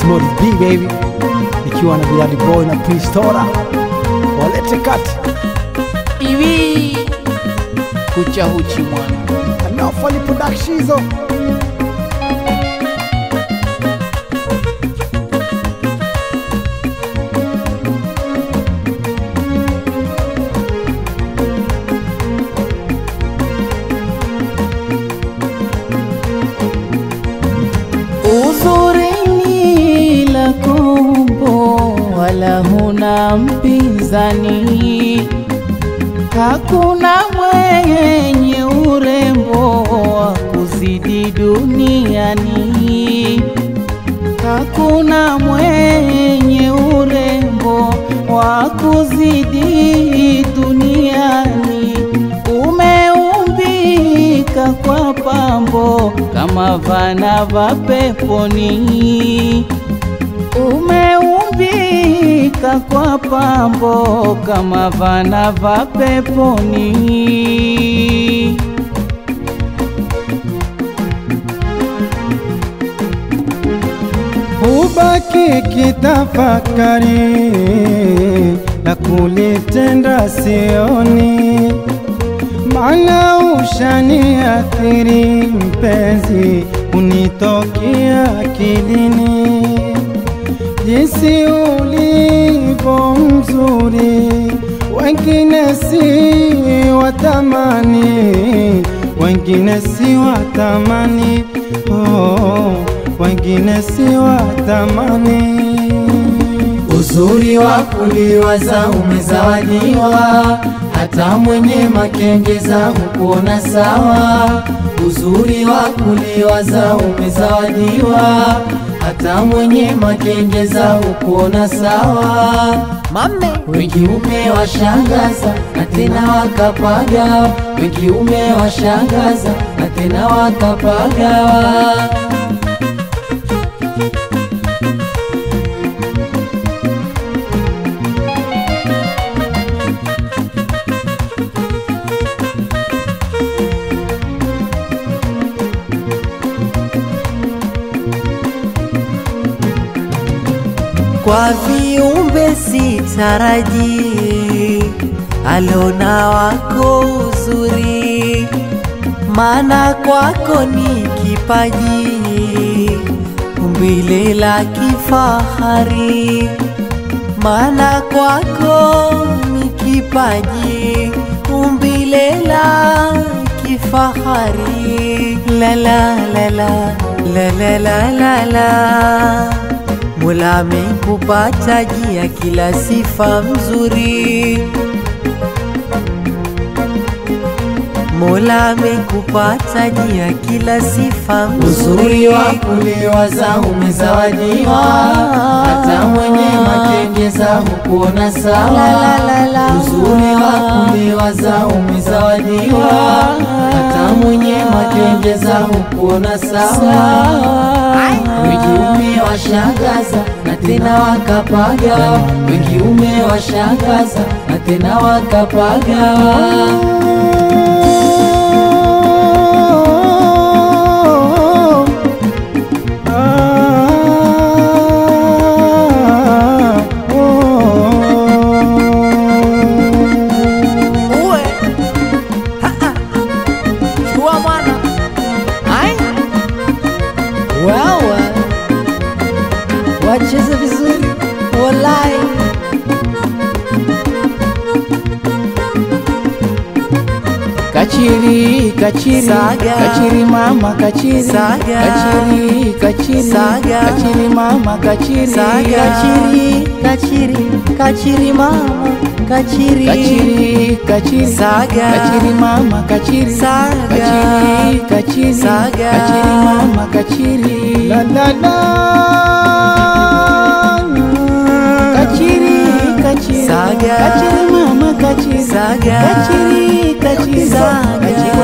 Smooth B baby, nikiwa na Bilali Boy na Prince Tora, walete kati iwi kucha huchi mwana Anafali Production hizo uzuri ni la kombo wala huna mpinzani hakuna mwenye urembo wa kuzidi duniani hakuna mwenye urembo wa kuzidi duniani umeumbika kwa pambo kama vana va peponi umeumbika kwa pambo kama vana va peponi Ubaki kitafakari na kulitenda sioni, maana ushaniathiri mpenzi, unitokea akilini, jinsi ulivyo mzuri, wengine si watamani, wengine si watamani oh, wengine si watamani. Uzuri wa kuliwaza umezawadiwa, hata mwenye makengeza hukuona sawa. Uzuri wa kuliwaza umezawadiwa, hata mwenye makengeza hukuona sawa. Mame wengi umewashangaza na tena wakapaga, wengi umewashangaza na tena wakapaga. kwa viumbe sitaraji alona wako uzuri, maana kwako ni kipaji umbile la kifahari, maana kwako ni kipaji umbile la kifahari la la la la la la la la la Mola amekupa taji ya kila sifa mzuri, Mola amekupa taji ya kila sifa Uzuri mzuri. wa kuliwaza umezawadiwa, hata mwenye makengeza hukuona sawa. La, la, la, la. Uzuri wa kuliwaza umezawadiwa, hata mwenye makengeza hukuona sawa. Wengi umewashangaza na tena wakapaga, wengi umewashangaza na tena wakapaga. Uwe chua mwana ai wawa wacheze vizuri walai Kachiri, kachiri, Saga. kachiri mama, kachiri, Saga. kachiri, kachiri, Saga. kachiri mama, kachiri, Saga. Kachiri, kachiri, kachiri mama, kachiri, kachiri, kachiri, Saga. kachiri mama, kachiri, Saga. kachiri, kachiri, Saga. kachiri mama, kachiri, La la la kachiri, kachiri, Saga. kachiri mama, kachiri, Saga. kachiri, kachiri, Saga. kachiri